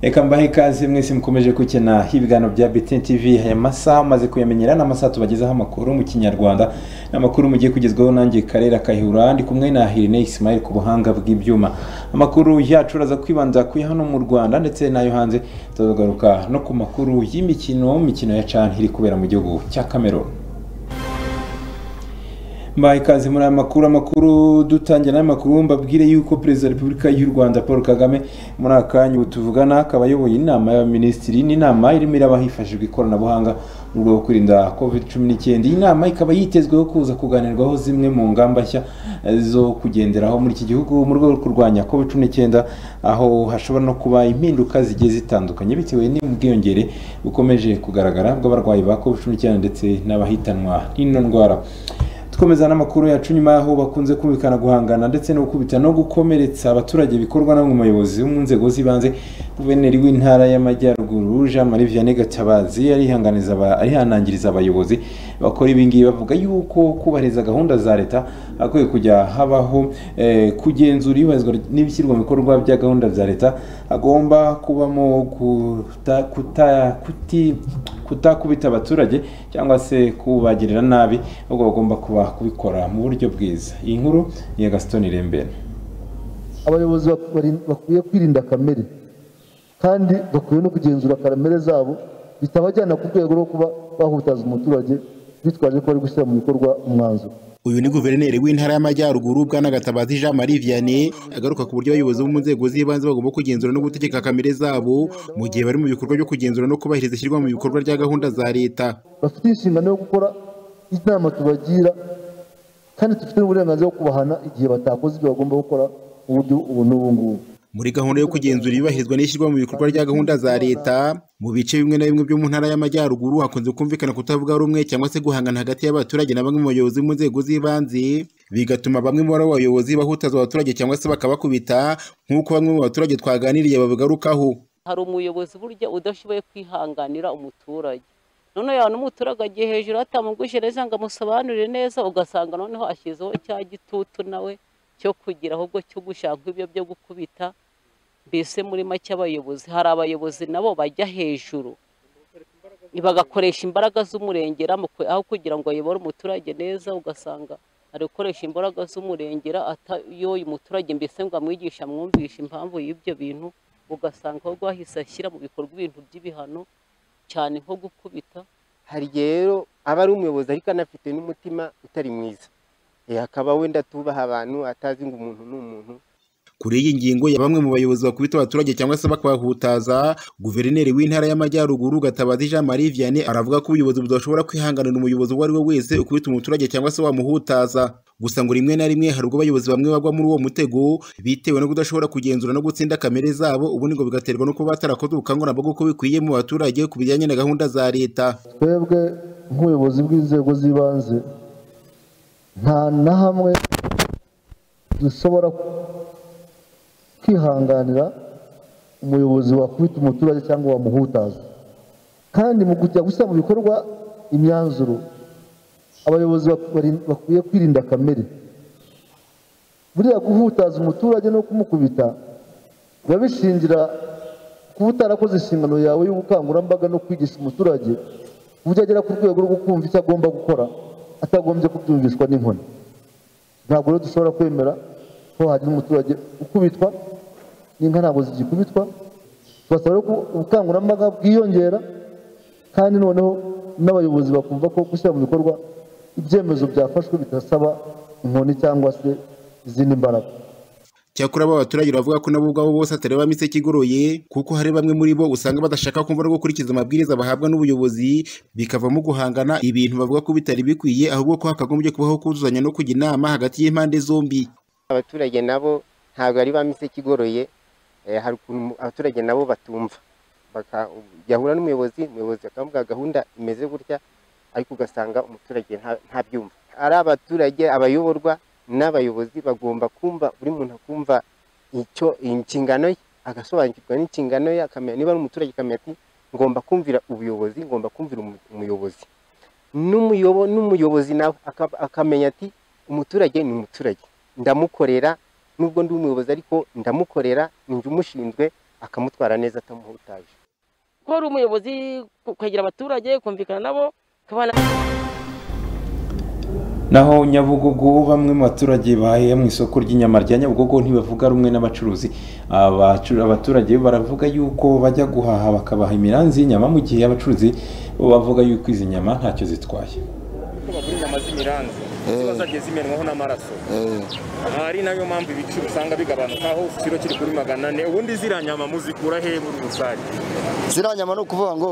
reka mbahe ikaze mwese mukomeje gukina ibiganiro bya BTN TV aya masaha amaze kuyamenyera ni amasaha tubagezaho amakuru mu kinyarwanda ni amakuru mugiye kugezwaho nanjye karera kahihura ndi kumwe na Irene Ismail ku buhanga bw'ibyuma amakuru yacu uraza kwibanza kuri hano mu Rwanda ndetse n'ayo hanze tuzagaruka no ku makuru y'imikino imikino ya CHAN iri kubera mu gihugu cya Cameroon mbaye ikaze muri aya makuru amakuru dutangira n'amakuru mbabwire yuko perezida wa repubulika y'u rwanda paul kagame muri aka kanya tuvugana akaba ayoboye inama y'abaminisitiri n'inama irimo irabaho hifashishijwe ikoranabuhanga mu rwego rwo kwirinda covid cumi n'icyenda iyi nama ikaba yitezweho kuza kuganirwaho zimwe mu ngamba nshya zo kugenderaho muri iki gihugu mu rwego rwo kurwanya covid cumi n'icyenda aho hashobora no kuba impinduka zigiye zitandukanye bitewe n'ubwiyongere bukomeje kugaragara bw'abarwayi ba covid cumi n'icyenda ndetse n'abahitanwa n'ino ndwara dukomeza n'amakuru yacu nyuma y'aho bakunze kumvikana guhangana ndetse no gukubita no gukomeretsa abaturage bikorwa n'amwe mu bayobozi bo mu nzego z'ibanze guverineri w'intara y'amajyaruguru jean marie vianney gatabazi arihanangiriza abayobozi bakora ibingibi bavuga yuko kubahiriza gahunda za leta hakwiye kujya habaho kugenzura iyubahirizwa n'ibishyirwa mu bikorwa bya gahunda za leta hagomba kubamo kutakubita abaturage cyangwa se kubagirira nabi ahubwo bagomba kuba kubikora mu buryo bwiza iyi nkuru ni iya gasitoni irembera abayobozi bakwiye kwirinda kamere kandi bakwiye no kugenzura kamere zabo bitabajyana ku rwego rwo kuba bahutaza umuturage bitwaje ko bari gushyira mu bikorwa umwanzuro uyu ni guverineri w'intara y'amajyaruguru bwana gatabazi jean marie vianney agaruka ku buryo abayobozi bo mu nzego z'ibanze bagomba kugenzura no gutegeka kamere zabo mu gihe bari mu bikorwa byo kugenzura no kubahiriza ishyirwa mu bikorwa rya gahunda za leta bafite inshingano yo gukora inama tubagira kandi dufite n'uburenganzira bwo kubahana igihe batakoze ibyo bagomba gukora mu buryo ubu n'ubu ngubu muri gahunda yo kugenzura iyubahirizwa n'ishyirwa mu bikorwa rya gahunda za leta mu bice bimwe na bimwe byo mu ntara y'amajyaruguru hakunze kumvikana kutavuga rumwe cyangwa se guhangana hagati y'abaturage na bamwe mu bayobozi mu nzego z'ibanze bigatuma bamwe mu bayobozi bahutaza abaturage cyangwa se bakabakubita nk'uko bamwe mu baturage twaganiriye babigarukaho hari umuyobozi burya udashoboye kwihanganira umuturage none yaba n'umuturage agiye hejuru atamuguje neza ngo amusobanurire neza ugasanga noneho ashyizeho cya gitutu nawe cyo kugira ahubwo cyo gushaka ibyo byo gukubita mbese muri make abayobozi hari abayobozi nabo bajya hejuru bagakoresha imbaraga z'umurengera aho kugira ngo ayobore umuturage neza ugasanga ari gukoresha imbaraga z'umurengera atayoye umuturage mbese ngo amwigishe amwumvishe impamvu y'ibyo bintu ugasanga ahubwo ahise ashyira mu bikorwa ibintu by'ibihano cyane nko gukubita hari igihe rero aba ari umuyobozi ariko anafite n'umutima utari mwiza akaba wenda tubaha abantu atazi ngo umuntu ni umuntu kuri iyi ngingo ya bamwe mu bayobozi bakubita abaturage cyangwa se bakabahutaza guverineri w'intara y'amajyaruguru gatabazi jean marie vianney aravuga ko ubuyobozi budashobora kwihanganira umuyobozi uwo ari we wese ukubita umuturage cyangwa se wamuhutaza gusa ngo rimwe na rimwe hari ubwo abayobozi bamwe bagwa muri uwo mutego bitewe no kudashobora kugenzura no gutsinda kamere zabo ubundi ngo bigaterwa no kuba batarakoze ubukangurambaga uko bikwiye mu baturage ku bijyanye na gahunda za leta twebwe nk'ubuyobozi bw'inzego z'ibanze nta na hamwe dushobora kwihanganira umuyobozi wakubita umuturage cyangwa wamuhutaza kandi mu kujya gushyira mu bikorwa imyanzuro abayobozi bakwiye kwirinda kamere buriya guhutaza umuturage no kumukubita biba bishingira kuba utarakoze inshingano yawe y'ubukangurambaga no kwigisha umuturage uburyo agera ku rwego rwo kumva icyo agomba gukora atagombye kubyumvishwa n'inkoni ntabwo rero dushobora kwemera ko hari n'umuturage ukubitwa n'inka ntabwo zigikubitwa tubasaba ko ubukangurambaga bwiyongera kandi noneho n'abayobozi bakumva ko gushyira mu bikorwa ibyemezo byafashwe bidasaba inkoni cyangwa se izindi mbaraga cyakora aba baturage bavuga ko nabo ubwabo bose atari bameze ikigoroye kuko hari bamwe muri bo usanga badashaka kumva no gukurikiza amabwiriza bahabwa n'ubuyobozi bikavamo guhangana ibintu bavuga ko bitari bikwiye ahubwo ko hakagombye kubaho kuzuzanya no kujya inama hagati y'impande zombi abaturage nabo ntabwo ari bamise ikigoroye hari ukuntu abaturage nabo batumva bagahura n'umuyobozi umuyobozi akamubwira gahunda imeze gutya ariko ugasanga umuturage ntabyumva ari abaturage abayoborwa n'abayobozi bagomba kumva buri muntu akumva icyo inshingano ye agasobanukirwa n'inshingano ye akamenya niba ari umuturage akamenya ati ngomba kumvira ubuyobozi ngomba kumvira umuyobozi n'umuyobozi nawe akamenya ati umuturage ni umuturage ndamukorera nubwo ndi umuyobozi ariko ndamukorera njye umushinzwe akamutwara neza atamuhutaje ko ari umuyobozi kwegera abaturage kumvikana nabo kubana naho nyabugogo bamwe mu baturage baheye mu isoko ry'inyama rya nyabugogo ntibavuga rumwe n'abacuruzi Abacu- abaturage baravuga yuko bajya guhaha bakabaha imiranzi y'inyama mu gihe abacuruzi bo bavuga yuko izi nyama ntacyo zitwaye ko bagura inyama z'imiranzi ziba zagiye zimenwaho n'amaraso aha ari nayo mpamvu ibiciro usanga bigabanuka aho ikiro kiri kuri magana ane ubundi ziriya nyama muzikura he muri rusange ziriya nyama ni ukuvuga ngo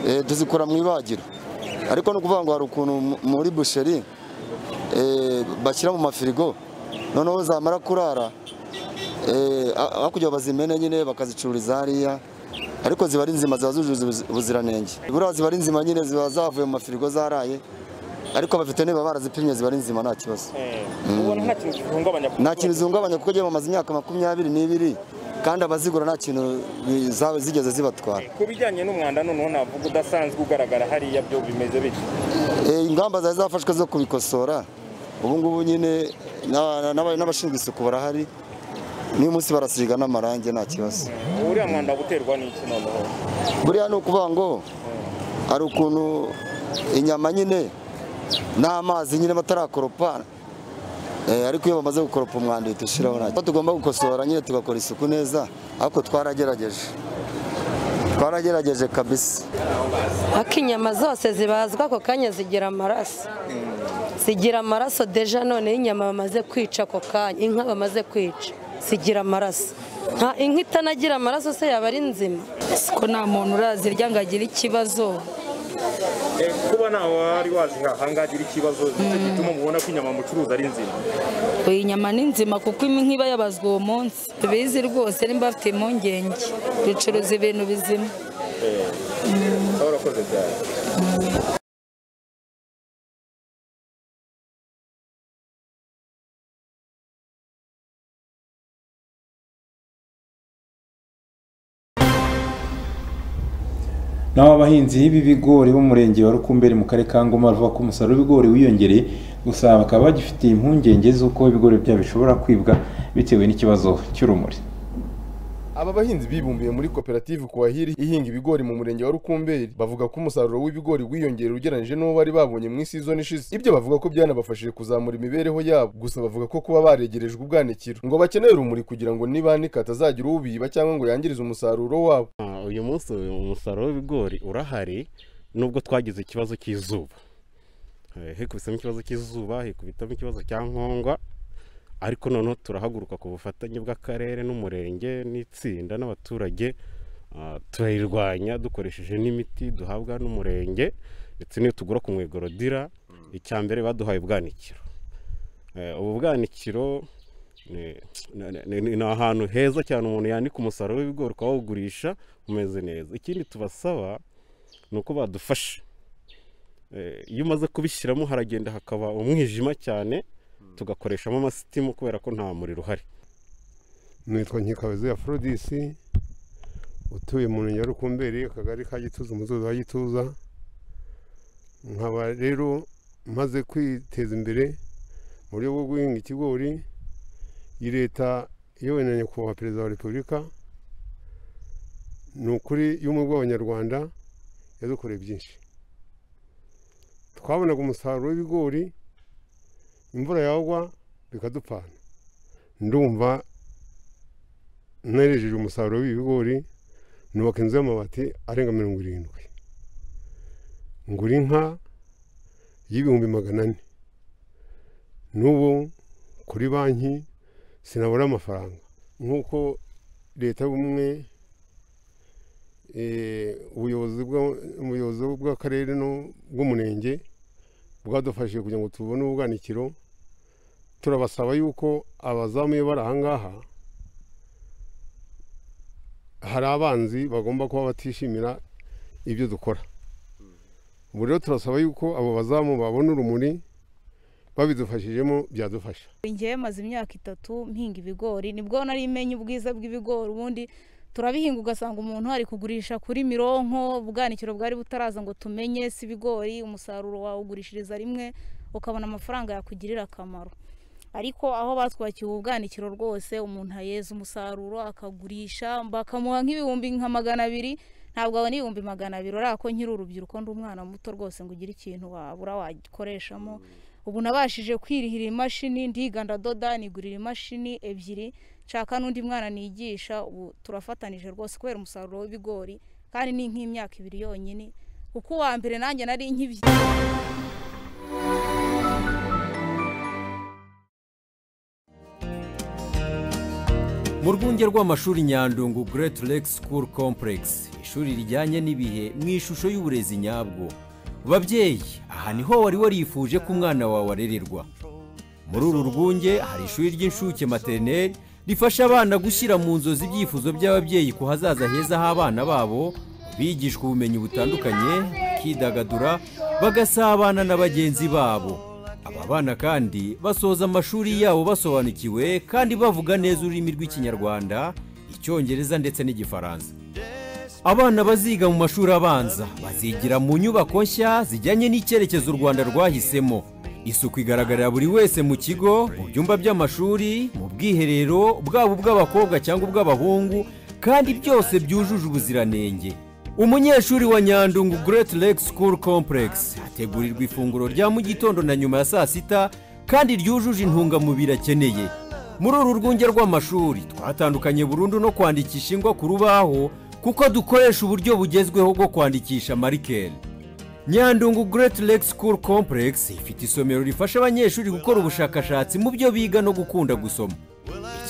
eh, tuzikura mu ibagiro ariko ni ukuvuga ngo hari ukuntu mu- muri busheri eh, bashyira mu mafirigo noneho zamara kurara eh, a- aho kugira ngo bazimene nyine bakazicururiza hariya ariko ziba ari nzima ziba zujuje ubuzi- ubuziranenge buriya ziba ari nzima nyine ziba zavuye mu mafirigo zaraye ariko abaveterineri baba barazipimye ziba ari nzima nta kibazo ubona nta kintu gihungabanya nta kintu zihungabanya kuko agiye bamaze imyaka makumyabiri n'ibiri kandi abazigura nta kintu bi- za- zigeze zibatwara ku bijyanye n'umwanda noneho navuga udasanzwe ugaragara hariya byo bimeze bityo Eh, ingamba zari zafashwe zo kubikosora ubu ngubu nyine na- na- n'abashinzwe isuku barahari n'uyu munsi barasiga n'amarangi nta kibazo uriya mwanda guterwa n'iki noneho buriya ni ukuvuga ngo hari ukuntu inyama nyine n'amazi nyine batarakoropa Eh, ariko iyo bamaze gukoropa umwanda uhita ushyiraho nta kibazo tugomba gukosora nyine tugakora isuku neza ariko twaragerageje twaragerageje kabisa ariko inyama zose zibazwa ako kanya zigira amaraso zigira amaraso deja noneho inyama bamaze kwica ako kanya inka bamaze kwica zigira amaraso nta inka itanagira amaraso se yaba ari nzima siko nta muntu urazirya ngo agire ikibazo Eh, kuba ntawe wari wazihaha ngagira ikibazo nicyo gituma mubona ko inyama mucuruza ari nzima iyi nyama ni nzima kuko imwe iba yabazwa uwo munsi tubizi rwose nimba bafite impungenge ducuruza ibintu bizima aho urakoze cyane naho abahinzi b'ibigori bo mu murenge wa rukumberi mu karere ka ngoma bavuga ko umusaruro w'ibigori wiyongereye gusa bakaba bagifite impungenge z'uko ibigori byabo bishobora kwibwa bitewe n'ikibazo cy'urumuri Aba bahinzi bibumbiye muri koperative Kuwahiri ihinga ibigori mu murenge wa Rukumberi bavuga ko umusaruro w'ibigori wiyongera ugereranije n'uwo bari babonye mu season ishize. Ibyo bavuga ko byanabafashije kuzamura imibereho yabo. Gusa bavuga ko kuba baregerejwe ubwanikiro ngo bakeneye urumuri kugira ngo nibanika atazagira ubiba cyangwa ngo yangirize umusaruro wabo. uyu munsi umusaruro w'ibigori urahari nubwo twagize ikibazo cy'izuba Eh, hikubisemo ikibazo cy'izuba hikubitamo ikibazo cya nkongwa ariko noneho turahaguruka ku bufatanye bw'akarere n'umurenge n'itsinda n'abaturage ah, turayirwanya dukoresheje n'imiti duhabwa n'umurenge ndetse n'iyo tugura ku mwegorodira icya mbere baduhaye ubwanikiro Eh, ubu bwanikiro ni- ni- ni- ni ni ahantu heza cyane umuntu yanika umusaruro w'ibigori ukawugurisha umeze neza ikindi tubasaba ni uko badufasha Eh, iyo umaze kubishyiramo haragenda hakaba umwijima cyane tugakoreshamo amasitimu kubera ko nta muriro uhari nitwa nkikabizi ya forodisi utuye mu murenge wa rukumberi akagari ka gituza umudugudu wa gituza nkaba rero maze kwiteza imbere mu buryo bwo guhinga ikigori iyi leta iyobowe na nyakubahwa perezida wa repubulika ni ukuri y'ubumwe bw'abanyarwanda yadukoreye byinshi twabonaga umusaruro w'ibigori imvura yagwa bikadupfana ndumva nerejeje umusaruro w'ibigori nubaka inzu y'amabati arenga mirongo irindwi ngura inka y'ibihumbi magana ane n'ubu kuri banki sinabura amafaranga nk'uko leta y'ubumwe eh, ubuyobozi bwa- ubuyobozi bw'akarere no- bw'umurenge bwadufashije kugira ngo tubone ubwanikiro turabasaba yuko abazamu iyo bari aha ngaha hari abanzi bagomba kuba batishimira ibyo dukora ubu rero turasaba yuko abo bazamu babona urumuri babidufashijemo byadufasha ngewe maze imyaka itatu mpinga ibigori nibwo nari menya ubwiza bw'ibigori ubundi turabihinga ugasanga umuntu ari kugurisha kuri mironko ubwanikiro bwari butaraza ngo tumenye si ibigori umusaruro wawugurishiriza rimwe ukabona amafaranga yakugirira akamaro ariko aho batwakiwe ubwanikiro rwose umuntu aheza umusaruro akagurisha bakamuha nk'ibihumbi nka magana abiri ntabwo abona ibihumbi magana abiri urabona ko nkiri urubyiruko ndi umwana muto rwose ngo ugire ikintu wabura wagikoreshamo ubu nabashije kwirihira imashini ndiganda doda nigurira imashini ebyiri nshaka n'undi mwana nigisha ubu turafatanije rwose kubera umusaruro w'ibigori kandi ni nk'imyaka ibiri yonyine kuko uwa mbere nanjye nari nk'ibyo mu rwunge rw'amashuri nyandungu Great Lake School Complex ishuri rijyanye n'ibihe mu ishusho y'uburezi nyabwo babyeyi aha niho wari warifuje ko umwana wawe arererwa muri uru rwunge hari ishuri ry'inshuke materineri rifasha abana gushyira mu nzozi ibyifuzo by'ababyeyi ku hazaza heza h'abana babo bigishwa ubumenyi butandukanye bakidagadura bagasabana na bagenzi babo aba bana kandi basoza amashuri yabo basobanukiwe kandi bavuga neza ururimi rw'ikinyarwanda icyongereza ndetse n'igifaransa abana baziga mu mashuri abanza bazigira mu nyubako nshya zijyanye n'icyerekezo u rwanda rwahisemo isuku igaragarira buri wese mu kigo mu byumba by'amashuri mu bwiherero bwaba ubw'abakobwa cyangwa ubw'abahungu kandi byose byujuje ubuziranenge umunyeshuri wa nyandungu Great Lake School Complex ategurirwa ifunguro rya mu gitondo na nyuma ya saa sita kandi ryujuje intungamubiri akeneye muri uru rwunge rw'amashuri twatandukanye burundu no kwandikisha ingwa ku rubaho kuko dukoresha uburyo bugezweho bwo kwandikisha marikeri nyandungu Great Lake School Complex ifite isomero rifasha abanyeshuri gukora ubushakashatsi mu byo biga no gukunda gusoma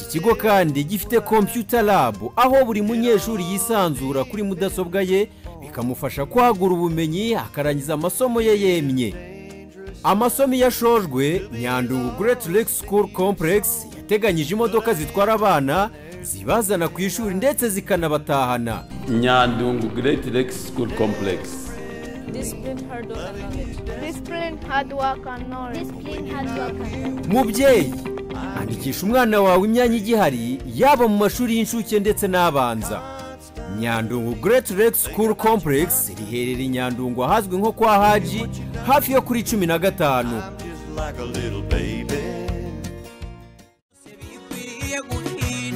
iki kigo kandi gifite kompiyuta labu aho buri munyeshuri yisanzura kuri mudasobwa ye bikamufasha kwagura ubumenyi akarangiza amasomo ye yemye amasomo iyo ashojwe nyandungu Great Lake School Complex yateganyije imodoka zitwara abana zibazana ku ishuri ndetse zikanabatahana nyandungu Great Lake School Complex Discipline, hard work, and knowledge. Discipline, hard work, and knowledge. Discipline, hard work, and knowledge. mubyeyi andikisha umwana wawe imyanya igihari yaba mu mashuri y'incuke ndetse n'abanza nyandungu Great Lake School Complex riherereye i nyandungu ahazwi nko kwa haji hafi yo kuri cumi na gatanu like a little baby.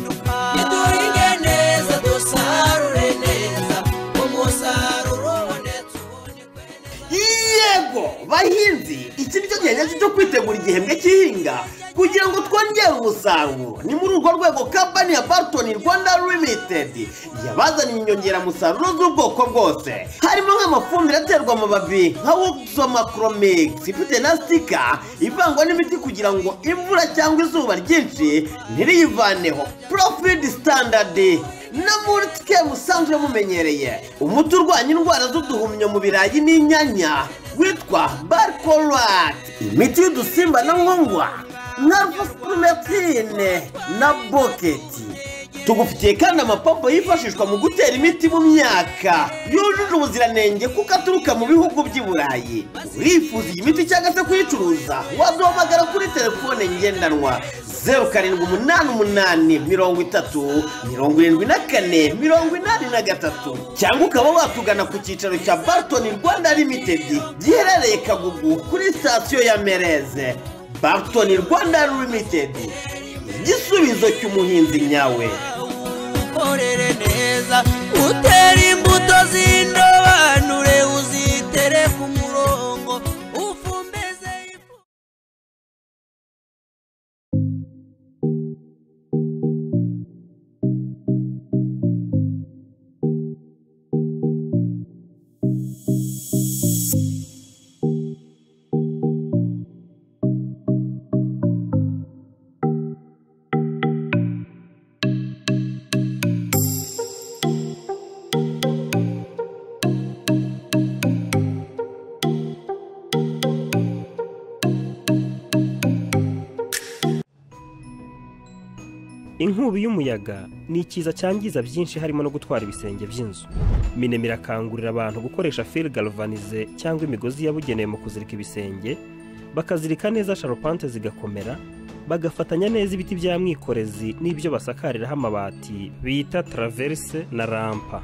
duhinge neza dusarure neza umusaruro ubonetse yego bahinzi iki nicyo gihe nyacyo cyo kwitegura igihembwe cy'ihinga kugira ngo twongere umusaruro ni muri urwo rwego kampani ya barutoni rwanda limitedi yabazaniye inyongeramusaruro z'ubwoko bwose harimo nk'amafumbire aterwa amababi nka wogizomacromix ifite na sitika ivangwa n'imiti kugira ngo imvura cyangwa izuba ryinshi ntiriyivaneho profid standard no muri twe musanzwe mumenyereye umuti urwanya indwara z'uduhumyo mu birayi n'inyanya witwa barkorati imiti y'udusimba na nkongwa na rufusipurumetine na boketi tugufitiye kandi amapompo yifashishwa mu gutera imiti mu myaka yujuje ubuziranenge kuko aturuka mu bihugu by'i burayi urifuza iyi miti cyangwa se kuyicuruza waduhamagara kuri telefone ngendanwa zeru karindwi umunani umunani mirongo itatu mirongo irindwi na kane mirongo inani na gatatu cyangwa ukaba watugana ku cyicaro cya baritoni rwanda limitedi giherereye kagugu kuri sitasiyo ya mereze baritoni rwanda limitedi igisubizo cy'umuhinzi nyawe ukorere neza utere imbuto z'indobanure uzitere ku murongo ufumbeze inkubi y'umuyaga ni ikiza cyangiza byinshi harimo no gutwara ibisenge by'inzu minemi irakangurira abantu gukoresha fil galvanize cyangwa imigozi yabugenewe mu kuzirika ibisenge bakazirika neza sharupante zigakomera bagafatanya neza ibiti bya mwikorezi n'ibyo basakariraho amabati bita taraverse na rampa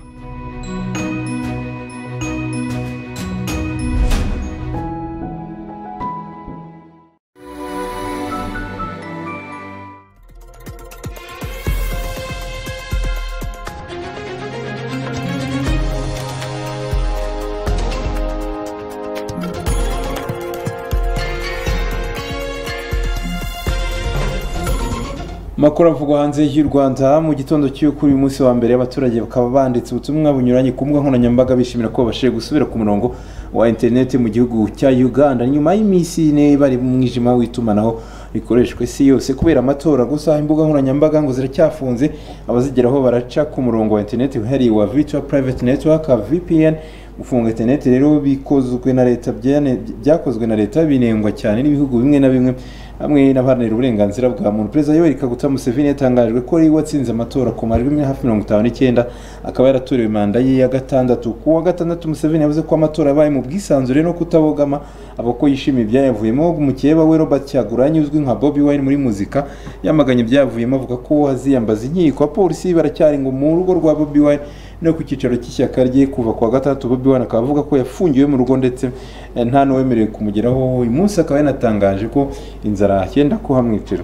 makuru avugwa hanze y'u Rwanda mu gitondo cy'uyu kuri uyu munsi wa mbere abaturage bakaba banditse ubutumwa bunyuranye ku mbuga nkoranyambaga bishimira ko babashije gusubira ku murongo wa interineti mu gihugu cya Uganda nyuma y'iminsi ine bari mu mwijima w'itumanaho rikoreshwa isi yose kubera amatora gusa aho imbuga nkoranyambaga ngo ziracyafunze abazigeraho baraca ku murongo wa interineti uhereye wa virtual private network VPN gufunga interineti rero bikozwe na leta byane- byakozwe na leta binengwa cyane n'ibihugu bimwe na bimwe hamwe n'abaharanira uburenganzira bwa muntu perezida yoweri kaguta museveni yatangajwe ko ari we watsinze amatora ku majwi hafi mirongo itanu n'icyenda akaba yaratorewe manda ye ya gatandatu ku wa gatandatu museveni yavuze ko amatora yabaye mu bwisanzure no kutabogama aba ko yishimiye ibyayavuyemo mukeba we robert cyaguranyi uzwi nka bobi wine muri muzika yamaganye ibyayavuyemo avuga ko haziyambaza inkiko abapolisi baracyari ngo mu rugo rwa bobi wine no ku cyicaro cy'ishyaka rye kuva ku wa gatandatu bobi wine akaba avuga ko yafungiwe mu rugo ndetse eh, nta n'uwemerewe kumugeraho uyu munsi akaba yanatangaje ko inzara yenda kuhamwicira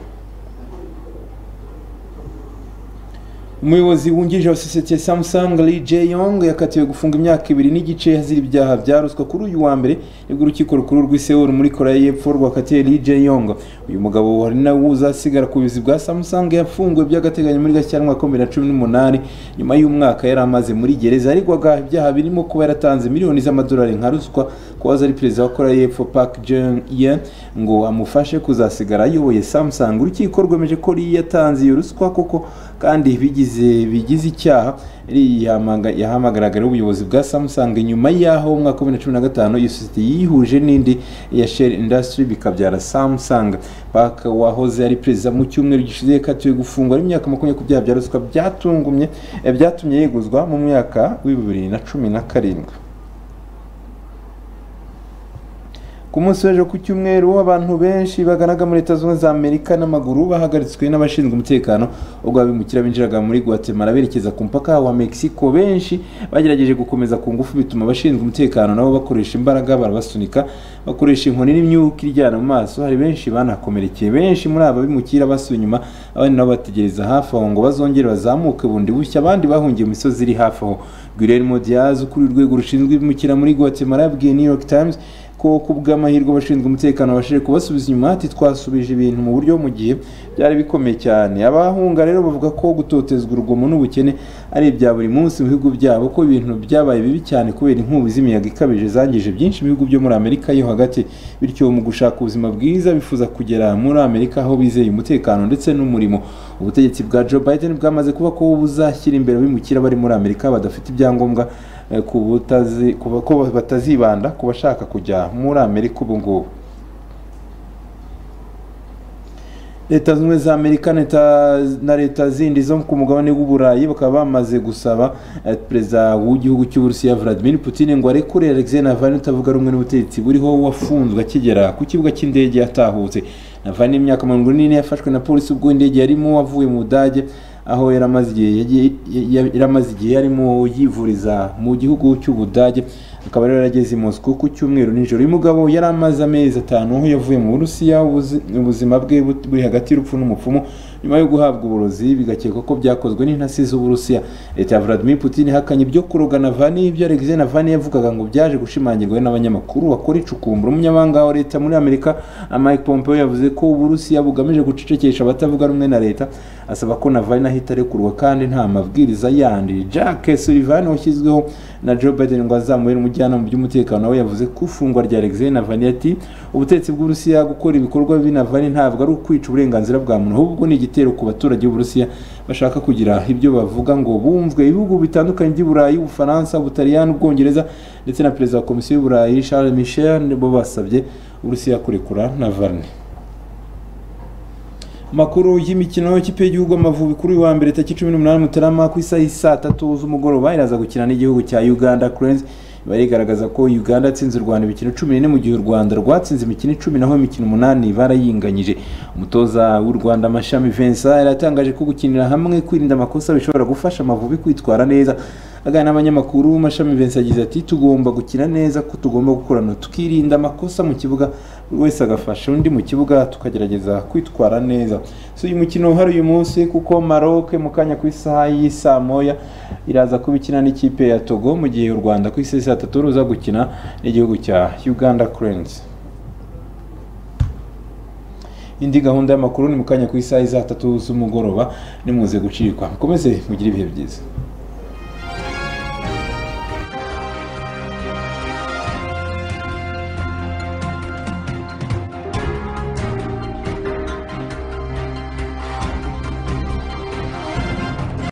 umuyobozi wungirije wa sosiyete ya samsung lee jae yong yakatiwe gufunga imyaka ibiri n'igice hazira ibyaha bya ruswa kuri uyu wa mbere nibwo urukiko rukuru rw'i Seoul muri koreya y'epfo rwakatiye lee jae yong uyu mugabo hari nawe uzasigara ku buyobozi bwa samsung yafunguwe by'agateganyo muri gashyantwa ya bibiri na cumi n'umunani nyuma y'umwaka yari amaze muri gereza aregwaga ibyaha birimo kuba yaratanze miliyoni z'amadolari nka ruswa kuba ari perezida wa koreya y'epfo park jong ye ngo amufashe kuzasigara ayoboye samsung urukiko rwemeje ko lee yatanze iyo ruswa koko kandi bigize bigize icyaha yari yahamanga- yahamagaraga ubuyobozi bwa samsung nyuma y'aho mu mwaka wa 2015 iyo sosiyete yihuje n'indi ya shell industry bikabyara samsung park wahoze ari perezida mu cyumweru gishize yakatiwe gufungwa ari imyaka makumyabiri ku byaha bya ruswa byatungumye eh, byatumye yeguzwa mu mwaka wa bibiri na cumi na karindwi ku munsi w'ejo ku cyumweru abantu benshi baganaga muri leta zunze za amerika n'amaguru bahagaritswe n'abashinzwe umutekano ubwo abimukira binjiraga muri guatemala berekeza ku mupaka wa mexico benshi bagerageje gukomeza ku ngufu bituma abashinzwe umutekano nabo bakoresha imbaraga barabasunika bakoresha inkoni n'imyuka iryana mu maso hari benshi banakomerekeye benshi muri aba bimukira basuye inyuma abandi nabo bategereza hafi aho ngo bazongere bazamuke bundi bushya abandi bahungiye mu misozi iri hafi aho guillermo diaz ukuriye urwego rushinzwe ibimukira muri guatemala yabwiye new york times ko ku bw'amahirwe abashinzwe umutekano babashije kubasubiza inyuma ati twasubije ibintu mu buryo mu gihe byari bikomeye cyane abahunga rero bavuga ko gutotezwa urugomo n'ubukene ari ibya buri munsi mu bihugu byabo ko ibintu byabaye bibi cyane kubera inkubi z'imiyaga ikabije zangije byinshi mu bihugu byo muri amerika yo hagati bityo mu gushaka ubuzima bwiza bifuza kugera muri amerika aho bizeye umutekano ndetse n'umurimo ubutegetsi bwa joe biden bwamaze kuba ko buzashyira imbere abimukira bari muri amerika badafite ibyangombwa eh, ku butazi- ku ba- ko batazibanda ku bashaka kujya muri amerika ubu ngubu leta zunze ubumwe za amerika leta- na leta zindi zo ku mugabane w'uburayi bakaba bamaze gusaba eh, perezida w'igihugu cy'uburusiya vladimir putin ngo arekure alexei navalny utavuga rumwe n'ubutegetsi buriho wafunzwe akigera ku kibuga cy'indege yatahutse navalny imyaka mirongo ine yafashwe na polisi ubwo indege yarimo avuye mu budage aho yari amaze igihe yagiye- ya- yari amaze igihe yarimo yivuriza mu gihugu cy'ubudage akaba rero yarageze i Moscow ku cyumweru nijoro uyu mugabo yari amaze amezi atanu aho yavuye mu burusiya ubuzi- ubuzima bwe bu- buri hagati y'urupfu n'umupfumu nyuma yo guhabwa uburozi bigakekwa ko byakozwe n'intasi z'uburusiya leta ya vladimir putin ihakanye ibyo kuroga navani ibyo alexei navani yavugaga ngo byaje gushimangirwa n'abanyamakuru bakora icukumbura umunyamabanga wa leta muri amerika mike pompeo yavuze ko uburusiya bugamije gucecekesha abatavuga rumwe na leta asaba ko navani ahita arekurwa kandi nta mabwiriza yandi jack sullivan washyizweho na joe biden ngo azamubere umujyanama mu by'umutekano we yavuze ko ifungwa rya alexei navani ati ubutegetsi bw'uburusiya gukora ibikorwa bibi navani ntabwo ari ukwica uburenganzira bwa muntu ahubwo ni igitero ku baturage b'uburusiya bashaka kugira ibyo bavuga ngo bumvwe ibihugu bitandukanye by'uburayi ubufaransa ubutaliyani ubwongereza ndetse na perezida wa komisiyo y'uburayi charles michel bo basabye uburusiya kurekura navani makuru y'imikino y'ikipe y'igihugu amavubi kuri uyu wa mbere tariki cumi n'umunani mutarama ku isaha saa tatu z'umugoroba iraza gukina n'igihugu cya uganda cranes iba rigaragaza ko uganda yatsinze u rwanda imikino cumi n'ine mu gihe u rwanda rwatsinze imikino icumi naho imikino umunani barayinganyije umutoza w'u rwanda amashami vincent yaratangaje ko gukinira hamwe kwirinda amakosa bishobora gufasha amavubi kwitwara neza aganira n'abanyamakuru mashami vincent yagize ati tugomba gukina neza ko tugomba gukorana tukirinda amakosa mu kibuga buri wese agafasha undi mu kibuga tukagerageza kwitwara neza si uyu mukino uhari uyu munsi kuko maroc mu kanya ku isaha y'isaa moya iraza kuba ikina n'ikipe ya togo mu gihe u rwanda ku isaha saa tatu ruza gukina n'igihugu cya uganda cranes indi gahunda y'amakuru ni mu kanya ku isaha za tatu z'umugoroba nimuze gucikwa mukomeze mugire ibihe byiza